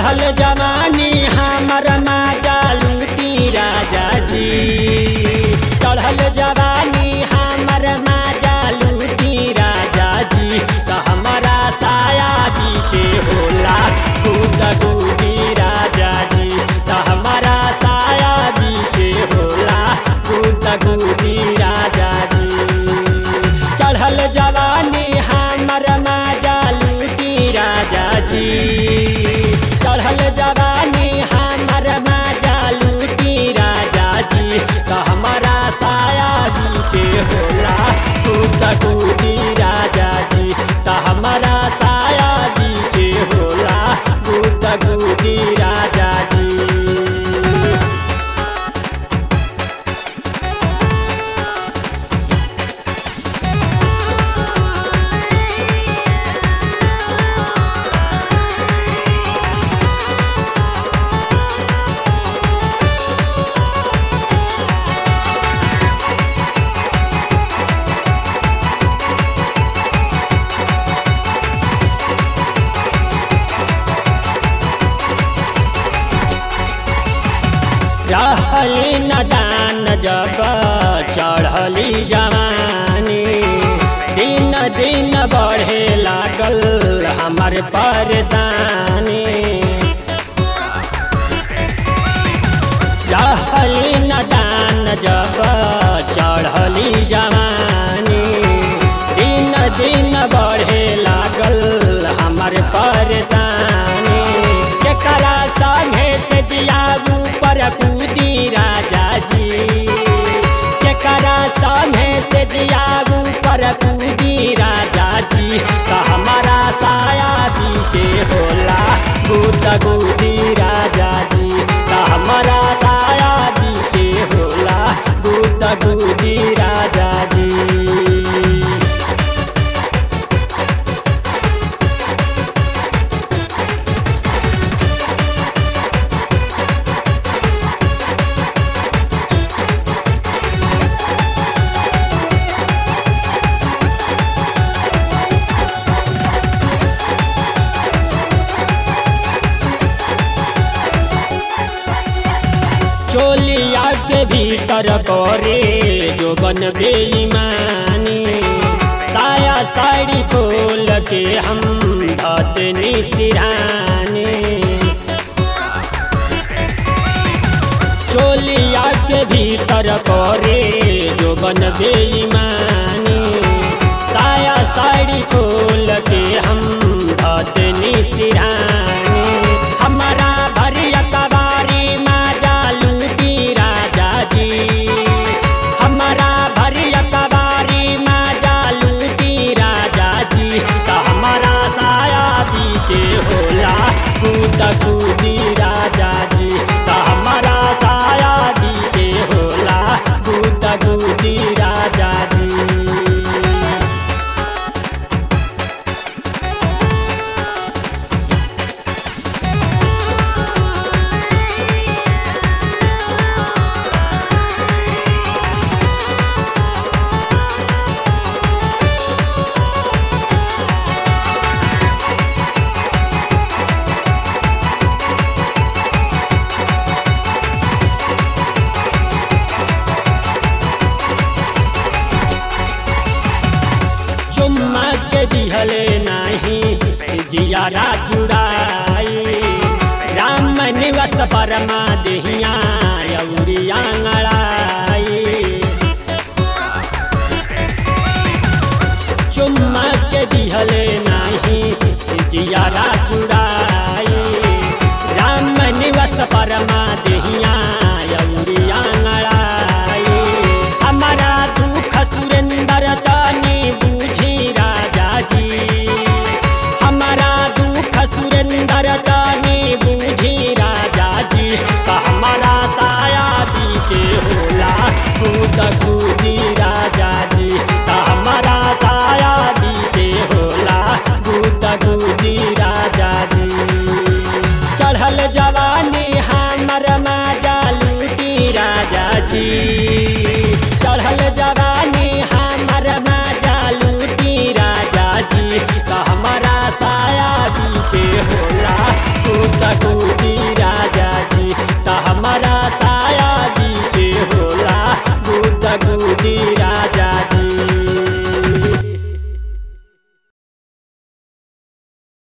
चढ़ल जवानी हमर माजा लूटी राजा जी चढ़ल जवानी हमर माजा लूटी राजा जी त हमारा साया बीचे होला कूद कूदी राजा जी त हमारा साया बीचे होला कूद कूदी राजा जी चढ़ल जवानी हमर माजा लूटी राजा जी चढ़ल जवानी हमर माजा लूटी राजा जी त हमारा साया बीचे होला कूद कूदी राजा जी त हमारा साया बीचे होला कूद कूदी राजा जी रहली नदान जब चढ़ली जवानी दिन दिन बढ़े लागल हमार परेशानी रहली नदान जब चढ़ली जवानी दिन दिन बढ़े लागल हमार परेशानी केकरा संगे से जियाबू पर कूदी राजा जी केकरा संगे से जियाबू पर कूदी राजा जी त हमारा साया बीचे होला गुद गुदी राजा जी त हमारा साया बीचे होला गुद गुदी राजा जी चोलिया के भीतर करे जो बन बेईमानी साया साड़ी खोल के हम धतनी सिरानी चोलिया के भीतर करे जो बन बेईमानी साया साड़ी खोल के हम धतनी सिरानी हमारा भरिया कबारी माजा लूटी राजा जी हमारा भरिया कबारी माजा लूटी राजा जी त हमारा साया बीचे होला कूद कूदी राजा जी त हमारा साया बीचे होला कूद कूदी राजा जी चुम्मा के दिहले नाही जियारा जुड़ाई राम निवस परमा देहिया अउरिया ngड़ाई चुम्मा के दिहले नाही जियारा जुड़ाई राम निवस परमा देहिया अउरिया ngड़ाई हमारा दुख सुरेंद्र तनी बूझी राजा जी हमारा दुख सुरेंद्र तनी बूझी राजा जी त हमारा साया बीचे होला कूद कूदी राजा जी त हमारा साया बीचे होला कूद कूदी राजा कूदी